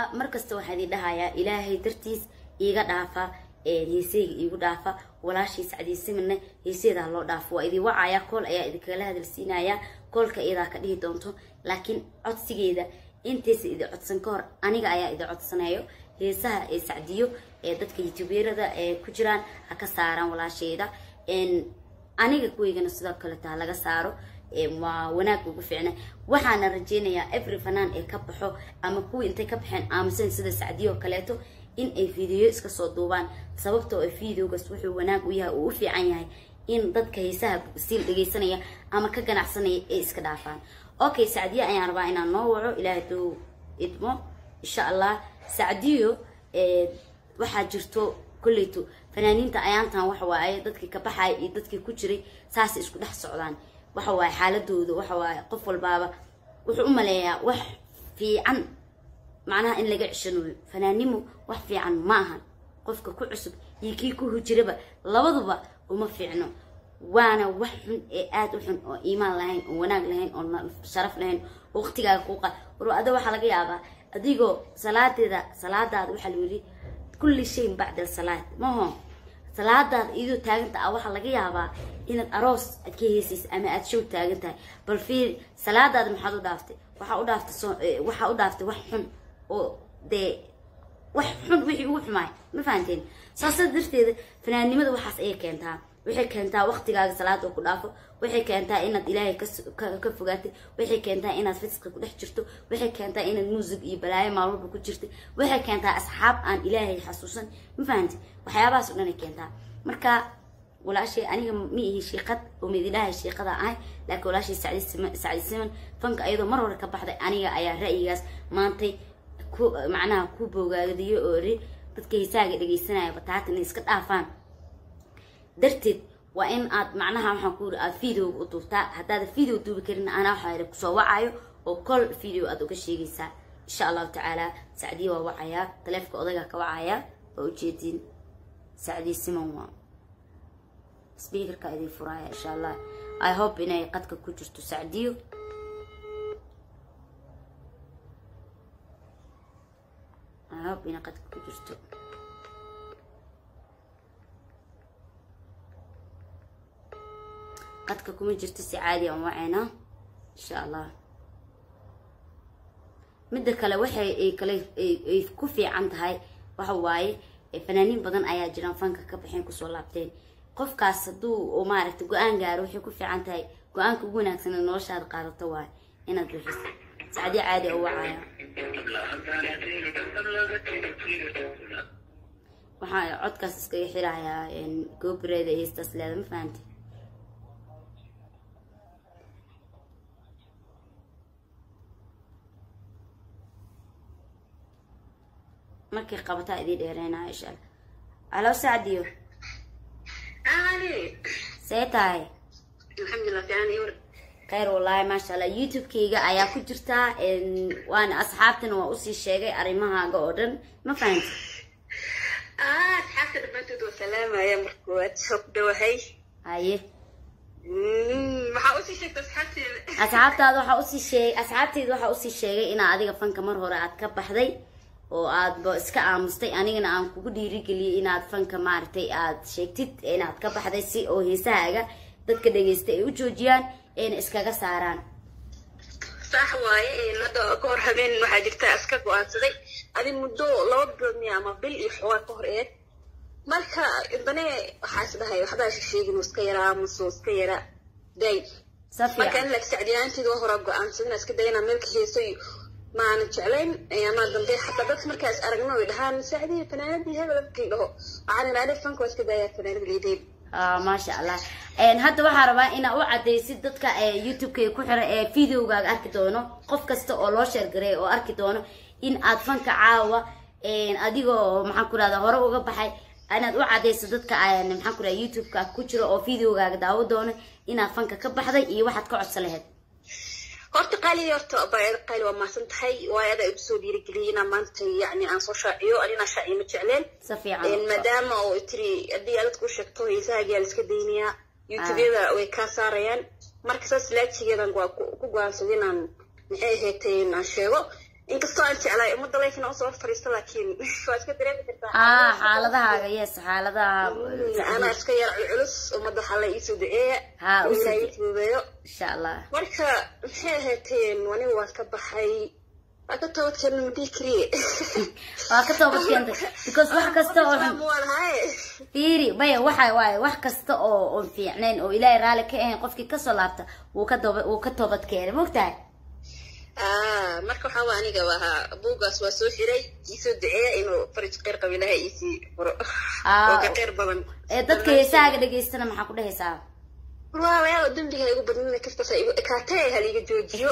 markasta waxaa idin dhahayaa ilaahay dartiis iiga dhaafa heeseyga iigu dhaafa walaashii sacdiisimina heeseedaa loo dhaafo waa idin wacaya kool ayaa idinkala hadalsiinaya koolka iyadaa ka dhihi doonto laakiin codsigeeda intaysa idin codsan ka hor aniga ayaa idin codsanayo heesaha ee sacdiyo ee dadka youtuberada ee ku jiraan ha ka saaraan walaasheeda aniga kuweygana sidoo kaleto ha laga saaro waa wanaag ugu ficna waxaana rajeynayaa every fanaan ee ka baxo ama kuwii intay ka baxeen aamusan sida sacdiyo oo kaleeto in ay video iska soo duubaan sababtoo ay videogaas wuxuu wanaag u yahay uu u fiican yahay in dadka heesaha siil dhegaysanaya ama ka ganacsanaya ay iska dhaafaan okay sacdiyo ayaan rabaa inaan noo waco ilaahay duu idmo insha allah sacdiyo waxaa jirto kolleyto fanaaniinta ayaantan waxa waaye dadkii ka baxaya iyo dadkii ku jiray saasay isku dhex socdaan waxa waaye xaaladooda waxa waaye qof walbaaba wuxuu u maleeyaa wax fiican macnaha in laga ceshanayo fanaanimo wax fiican ma ahan qofka ku cusub iyo kii ku hujiraba labaduba uma fiicno waana wax xun ee aada u xun oo iimaan lahayn oo wanaag lahayn oo sharaf lahayn oo waqtigaaga kuuqa war ada waxaa laga yaabaa adigoo salaadeeda salaadaada waxaa la yidhi kulli shayin bacda asalaad maho salaadaada iyadoo taaganta ah waxaa laga yaabaa inaad aroos aad ka heesaysa ama aad show taagan tahay bal fiir salaadaada maxaad u dhaaftay waxaa u dhaaftay waxaa u dhaaftay wax xun oo dee wax xun wixii ugu xumaay ma fahanteen saasa darteeda fanaannimada waxaas ayay keentaa waxay keentaa waqtigaaga salaada oo ku dhaafo waxay keentaa inaad ilaahay ka fogaatay waxay keentaa inaad fiska ku dhex jirto waxay keentaa inaad muusig iyo balaayo maalwalba ku jirtay waxay keentaa asxaab aan ilaahay xasuusan ma fahanti waxyaabahaas o dhan ay keentaa marka walaashay aniga ma ihi shiiqad oo mididhahay shiiqada ahay laakiin walaashay sacdi siman fanka ayadoo mar hore ka baxday aniga ayaa ra'yigaas maantay ku macnaha ku boogaadiyo oo ri dadka hisaaga dhegaysanaya bataata inay iska dhaafaan darteed waa in aad macnaha waxaan ku yiri aad videoga u duubtaa haddaada video duubi karin anaa waxaa yidhi kusoo wacayo oo kol video aad uga sheegaysaa insha allahu tacaala sacdiya waa wacayaa taleefka odayga ka wacayaa waa ujeedin sacdiya siman waa speakerka idin furaaya insha allah i hope inay qadka ku jirto sacdiyo i hope inay qadka ku jirto qadka kuma jirto si caadi aan wacayna insha allah midda kale waxay ay kale ay ku fiican tahay waxa waaye fanaaniin badan ayaa jiraan fanka ka baxeen kusoo laabteen qofkaas hadduu oo maaragtay go-aan gaaro waxay ku fiican tahay go-aanka ugu wanaagsan ee noloshaada qaadato waaye inaad bixiso sacdi caadi oo wacaya waxaa codkaas iskaga xirayaa goobireeda heestaas leeda ma fahanti markay qabataa idiin dheereynaya insha allah alo sacdiyo see tahay khayr wallaahi maasha allah youtube-kayga ayaa ku jirtaa waana asxaabtana waa usii sheegay arrimahaaga oo dhan ma fahanti asxaabta dhammaantood waa salaamaya marka koowaad soo ku dhawahay haye maxaa usii sheegta asxaabteeda asxaabtaada waxaa usii sheegay asxaabteyda waxaa usii sheegay inaa adiga fanka mar hore aad ka baxday oo aadba iska aamustay anigana aan kugu dhiirigeliyay inaad fanka maaragtay aad sheegtid inaad ka baxday si oo heesahaaga dadka dhagaysta ay u joojiyaan ayna iskaga saaraan sax waaye hadda ka hor habeen waxaa jirta iska go-aansaday adi muddo laba bilood miya ama bil iyo xoogaa ka hor eed marka dane waxaa is dhahay waxbaa sheegin iska yaraa aamuso iska yara day marka in laag sacdiyaanteeda waa horaa go-aansaday inaa iska dayana meelka heeso iyo maana jeclayn ayamaa dambe xataa dadka markaas aragno way dhahaan sacdiya fanaanadii hebel markii dhaho waxaan ilaalay fanka waa iska daayaa fanaanada leedeed maasha allah hadda waxaa rabaa inaa u cadaysid dadka youtube-ka ku xira ee videogaaga arki doono qof kasta oo loo sheergaray oo arki doono in aad fanka caawa adigoo maxaan ku rahda hore uga baxay inaad u cadayso dadka maxaan ku rahda youtube-ka ku jiro oo videogaaga daawo doono inaad fanka ka baxday iyo waxaad ka codsan lahayd horta qaali horta baayada qaali waa mahadsan tahay waayo adaa igu soo dhiirigeliyay inaan maanta yacni aan soo shaaciyo anina shaaciyo ma jecleen si fiican maadaama oo tiri haddii aad dadku sheegto heesahaagiyaa la iska daynayaa youtubeyada way kaa saarayaan marka saas laajigeedan waa ku go-aansaday inaan maxay ahaatay aan sheego inkastoo aan jeclaay ummadda leefina usoo fariisto laakiin waa iska dareemi kartaa haa xaaladahaaga yes xaaladaha anaa iska yar culculus ummadda waxaa la iisoo duceeya Haa, u soo ilaahay duce- fududeeyo insha allah marka maxay ahaateen anigu waan ka baxay waa ka toobadkeena ma dhihi kariye waa ka toobad keentay because wax kasta oo xun waan haye fiiri maya waxa waaye wax kasta oo oon fiicnayn oo ilaahay raalli ka ahayn qofkii kasoo laabta wuu ka dooba wuu ka toobad keenay mogtahay Ah, marka waxaa waa aniga ahaa buuggaas waa soo xiray iisoo duceeya inuu farij qeyr qabo ilaahay iisii furo Ah, oo ka qeyr badan ee dadka heesahaaga dhegaystana maxaa ku dhehaysaa waawayaal dembiga igu badnina kastasa igu ekaatee haliga joojiyo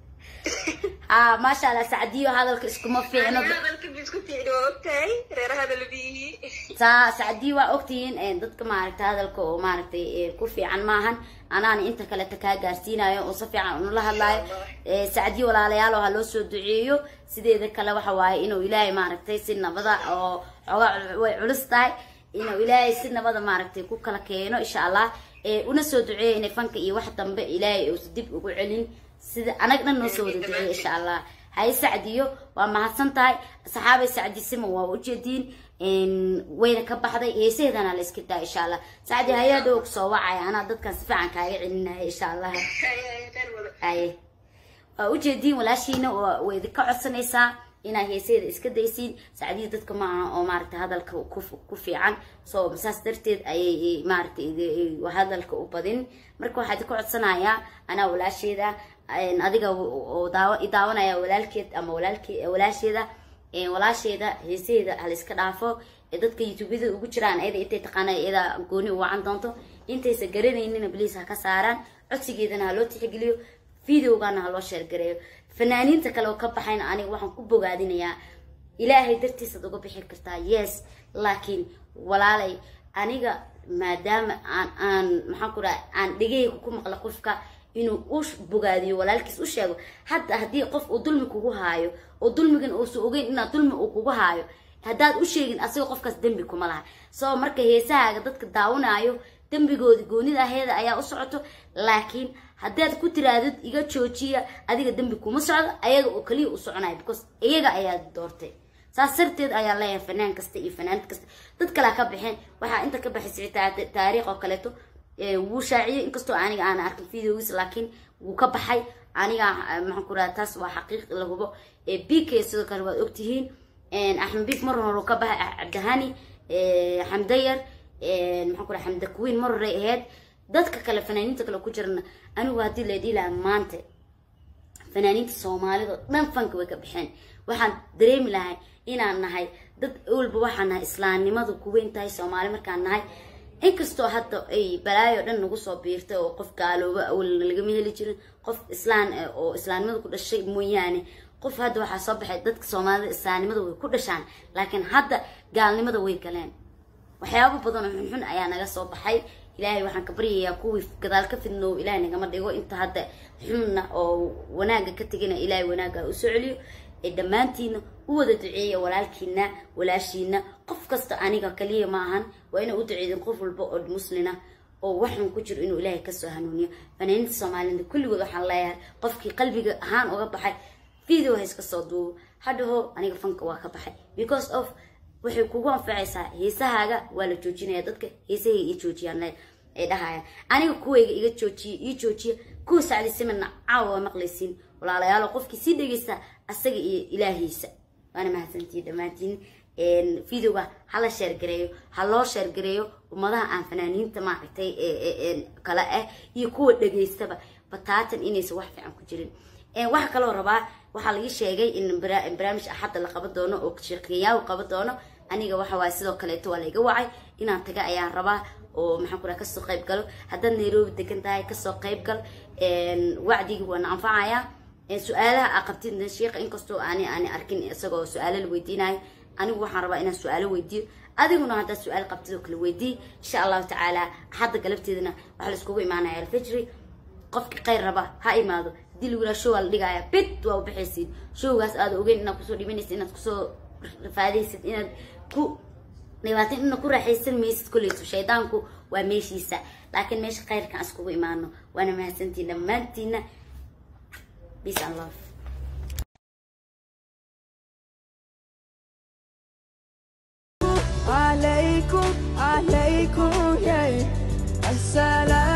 haa maasha allah sacdiyo hadalka iskuma fiicno hadalka bisku fiicni waa ogtahay reeraha dalbiyihi saa sacdiyo waa ogtihiin ee, dadka maaragtay hadalka oo maaragtay ee, ku fiican maahan anaana inta kaleta kaa gaarsiinayo oo si fiican unula hadlaayo Ee, sacdiyo walaalayaal oo ha loo soo duceeyo sideeda kale waxa waaye inuu ilaahay maaragtay si nabada oo xoogaa way culus tahay inuu ilaahay si nabada maaragtay ku kala keeno insha allah ee una soo duceeyo inay fanka iyo wax dambe ilaahay uusa dib ugu celin sida anag dhan noo soo wada duceeyo insha allah hay sacdiyo waa mahadsan tahay saxaabay sacdi sima waa ujeediin een, wayna ka baxday heesaheedana la iska daa insha allah sacdi hayaa dhow soo wacaya anaa dadkan si fiican kaaga celinaya insha allah aye waa ujeediin walaashiina waa way idinka codsanaysaa inaad heeseeda iska daysiin sacdiya dadka ma aha oo maaragtay hadalka ku ku fiican so saas darteed ayay maaragtay idi- hadalka u badin marka waxaa idinka codsanayaa anaa walaasheeda een, adiga oo daawa i daawanaya walaalkeed ama walaalke walaasheeda een, walaasheeda heesaheeda ha la iska dhaafo ee dadka youtubeyada ugu jiraan ayada intay taqaana iyada gooni u wacan doonto intaysa garanaynina bliis ha ka saaraan codsigeedana ha loo tixgeliyo videogana ha loo sheergareeyo fanaaniinta kale oo ka baxayna aniga waxaan ku bogaadinayaa ilaahay dartiisaad uga bixi kartaa yes laakiin walaalay aniga maadaama aan aan maxaan ku dhaha aan dhegahayga ku maqla qofka inuu u bogaadiyo walaalkiis u sheego hadda haddii qof uu dulmi kugu haayo oo dulmigan uusa ogeyn inaad dulmi uu kugu haayo haddaad u sheegin asiga qofkaas dembi kuma laha soo marka heesahaaga dadka daawanaayo dembigoodi goonida aheeda ayaa u socoto laakiin haddaad ku tiraadid iga joojiya adiga dembi kuma socdo ayaga oo kaliya u soconaya because iyaga ayaa doortay saas darteed ayaa leeyahay fanaan kasta iyo fanaanid kasta dad kalea ka baxeen waxaa inta ka baxay taariikh oo kaleeto ee, wuu shaaciyey inkastoo aniga aan arkin videogiis laakiin wuu ka baxay aniga ah, maxaan ku rahaa taas waa xaqiiq la hubo ee, bk sidoo kale waad ogtihiin een, axmed bik mar hore uu ka baxay ah, cabdihani ee, xamdayar een, maxaan ku raha xamda kuwiin mar hore ahayd dadka kale fanaaniinta kale ku jirana anigu haddii la dhihi lahaa maanta fanaaniinta soomaalida oo dhan fanka way ka baxeen waxaan dareemi lahay inaan nahay dad walba waxaan nahay islaamnimadu kuweyn tahay soomaali markaan nahay inkastoo hadda ay balaayo dhan nagu soo biirtay oo qof gaalooba awalna lagama heli jirin qof islaan eh, oo islaamnimada ku dhashay mooyaane qof hadda waxaa soo baxay dadka soomaalida islaamnimada way ku dhashaan laakiin hadda gaalnimada way galeen waxyaabo badan oo xunxun ayaa naga soo baxay ilaahay waxaan ka baryayaa kuwii gadaal ka fidnoow ilaahay nagama dhigo inta hadda xunna oo wanaaga ka tegina ilaahay wanaaga ha u soo celiyo ee dhammaantiina u wada duceeya walaalkiina walaashiina qof kasta aniga kaliya ma ahan waa inay u duceedin qof walba oo muslina oo waxun ku jiro inuu ilaahay kasoo hanuuniyo fanaaniinta soomaalida kulligood waxaan leeyahay qofkii qalbiga ahaan uga baxay video ha iska soo duubo hadhaho aniga fanka waa ka baxay because of waxay kugu anfacaysaa heesahaaga waa la joojinaya dadka heesahayga ii joojiyaan le- ay dhahayaan aniga kuwayga iga joojiya ii joojiya kuwa sacdi simana caawa waa maqlaysiin walaalayaalo qofkii sii dhegeysta asaga iyo ilaahiisa waana mahadsantihiin dhammaantiin een, videoga hala sheergareeyo ha loo sheergareeyo ummadaha aan fanaaniinta maaragtay ee- ee- ee kale ah iyo kuwa dhegeystaba bataatan inaysan wax fiican ku jirin Een, waxaa kaloo rabaa waxaa laga sheegay in bara- barnaamij axadda la qaban doono oo sheekayaahu qaban doono aniga waxa waaye sidoo kaleeto waa laiga wacay inaan taga ayaan rabaa oo maxaan ku raha kasoo qayb galo haddaad nairobi degan tahay kasoo qayb gal Een, wacdigi waana anfacayaa Een, su-aalaha aa qabtid sheekha inkastoo aani aani arkin isagoo su-aalo la weydiinayo anigu waxaan rabaa inaan su-aalo weydiiyo adiguna haddaad su-aal qabtid oo kale weydii insha allahu tacaala axadda galabteedana waxaa la iskugu imaanaya alfajri qofki khayr raba ha imaado haddii lagu yidhaha show aa la dhigaya bit waa ubaxaysid showgaas aada ogeyn inaad kusoo dhimanaysid inaad kusoo rafaadaysid inaad ku dhibaatin inaad ku raaxaysan maysid kolleyso shaydaanku waa meeshiisa laakiin meesha khayrkan iskugu imaano waana mahadsantiin dhammaantiina peace and love عليكم يا السلام